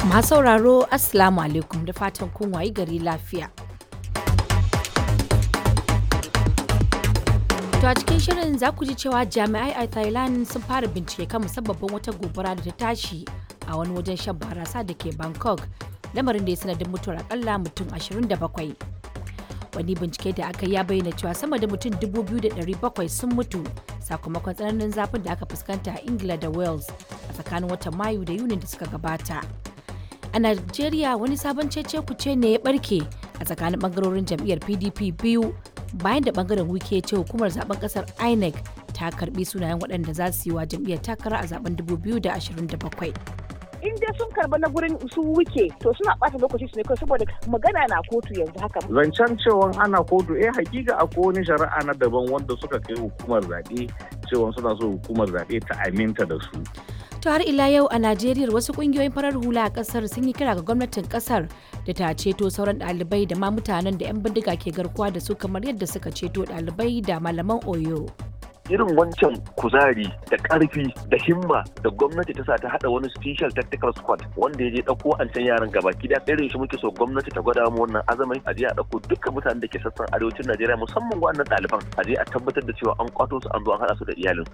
Masu sauraro Assalamu alaikum da fatan kun wayi gari lafiya. To a cikin shirin za ku ji cewa jami'ai a Thailand sun fara bincike kan musabbabin wata gobara da ta tashi a wani wajen shan barasa da ke Bangkok, lamarin da ya sanadin mutuwar akalla mutum 27. Wani bincike da aka ya bayyana cewa sama da mutum 2,700 sun mutu sakamakon tsananin zafin da aka fuskanta a Ingila da Wales a tsakanin watan Mayu da Yunin da suka gabata. A Najeriya wani sabon cece kuce ne ya barke a tsakanin bangarorin jam'iyyar PDP biyu bayan da bangaren wike ce hukumar zaben kasar INEC ta karbi sunayen waɗanda za su yi wa jam'iyyar takara a zaben 2027. in dai sun karba na gurin su wuke to suna ɓata lokaci su ne kawai saboda magana na kotu yanzu haka. Zancen cewa ana kotu eh hakika akwai wani shari'a na daban wanda suka kai hukumar zaɓe cewa suna so hukumar zaɓe ta aminta da su. To har ila yau a Najeriya wasu kungiyoyin farar hula a kasar sun yi kira ga gwamnatin kasar da ta ceto sauran ɗalibai da ma mutanen da 'yan bindiga ke garkuwa da su kamar yadda suka ceto ɗalibai da malaman Oyo. irin wancan kuzari da karfi da himma da gwamnati ta sa ta hada wani special tactical squad wanda ya je dauko an can yaran gaba gida irin shi muke so gwamnati ta gwada mu wannan azamin a je a dauko dukkan mutanen da ke sassan arewacin Najeriya musamman waɗannan ɗaliban a je a tabbatar da cewa an kwato su an zo an hada su da iyalin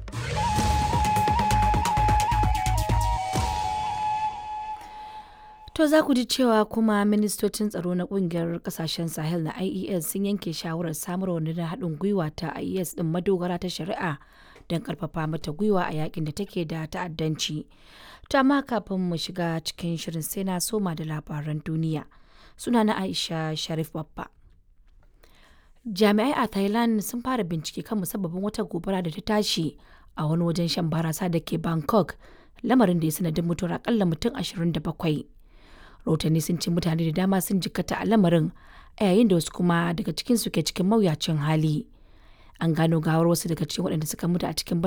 To za ku ji cewa kuma ministocin tsaro na kungiyar kasashen Sahel na IES sun yanke shawarar samar wa na haɗin gwiwa ta IES ɗin madogara ta shari'a don ƙarfafa mata gwiwa a yakin da take da ta'addanci. To amma kafin mu shiga cikin shirin sai na soma da labaran duniya. Suna na Aisha Sharif Babba. Jami'ai a Thailand sun fara bincike kan musabbabin wata gobara da ta tashi a wani wajen shan barasa da ke Bangkok, lamarin da ya sanadin mutuwar akalla mutum 27. rahotanni sun ce mutane da dama sun jikkata a lamarin a yayin da wasu kuma daga cikin su ke cikin mawuyacin hali an gano gawar wasu daga cikin waɗanda suka mutu a cikin